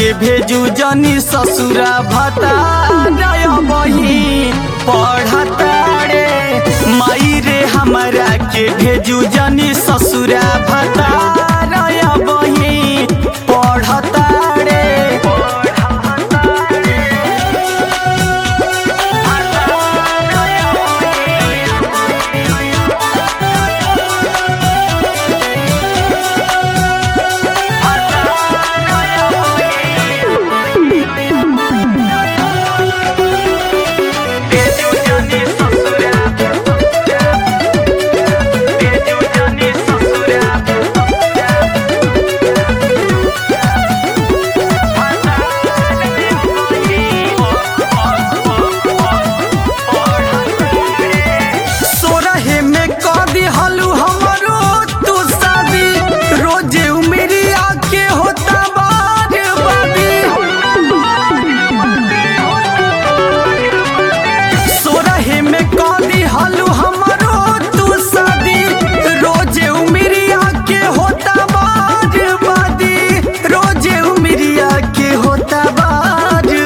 के भेजू जनी ससुरा भता बही पढ़ता रे माई रे हमरा के भेजू जनी ससुरा भता बही पढ़ता रे भेजू जनी ससुरा भेजू जनी ससुरा सोरहे में कदी हलू हमरो तू शादी रोजे उमेरी आके होता बादी सोरहे में कदी हलू हमरो तू शादी रोजे उमेरी आके होता बादी रोजे उमेरी आके होता बादी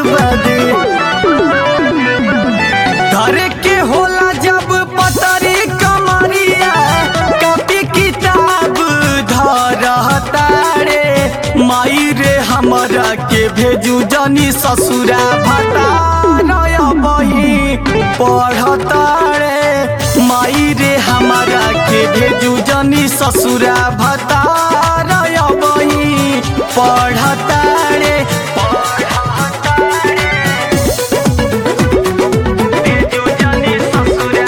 घरे के होला जब पतरी कमरिया कॉपी किताब धरता रे माई रे हमरा के भेजू जनी ससुरा भता बही पढ़ता रे माई रे हमरा के भेजू जनी ससुरा भता बही पढ़ता रे भेजू जनी ससुरा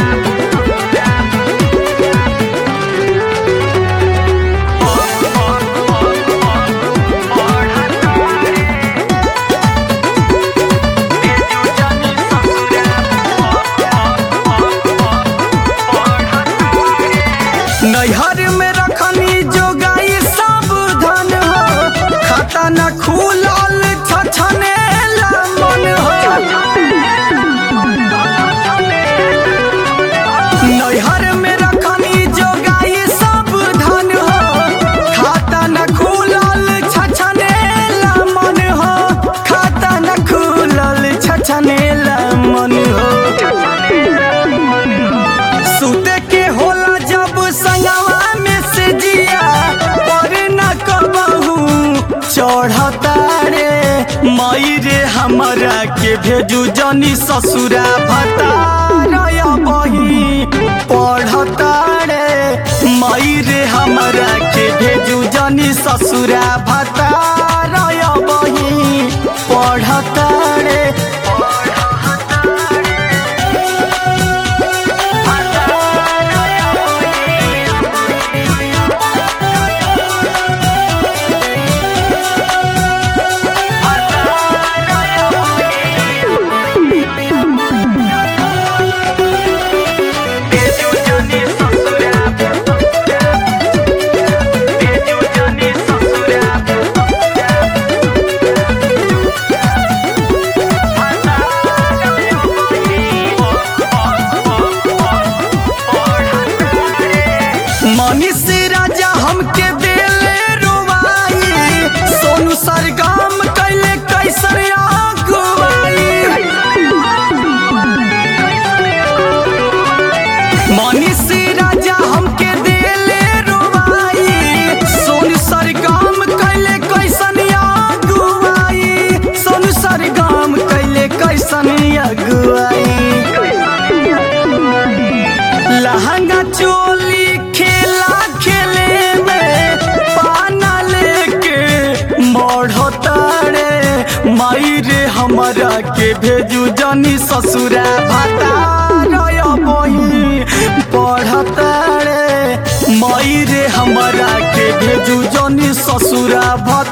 नैहर में रखनी जोगाई सब धन हो खाता न खुलल छछने मन हो नैहर में रखनी जोगाई सब धन हो खाता न खुलल छछने मन हो खाता न खुलल छछने मन हो सुते के होला जब संगवा में से जिया पर न कबहू चढ़ता रे माई रे हमरा के भेजू जनी ससुरा भता बही पढ़ता रे माई रे हमरा के भेजू जनी ससुरा भता बही पढ़ता रे भेजू जनी ससुरा भेजू जनी ससुरा मनीष राजा हमके देले रुवाई सोनू सरगम कैले कैसर अगुवाई मनीष राजा हमके देले रुवाई सोनू सरगम कैले कैसन अगुवाई सोनू सरगम कैले कैसन अगुवाई लहंगा चोली खेला खेले में पाना लेके मढ़ता रे माई रे हमरा के भेजू जनी ससुरा भाता बही पढ़ता रे माई रे हमरा के भेजू जनी ससुरा भता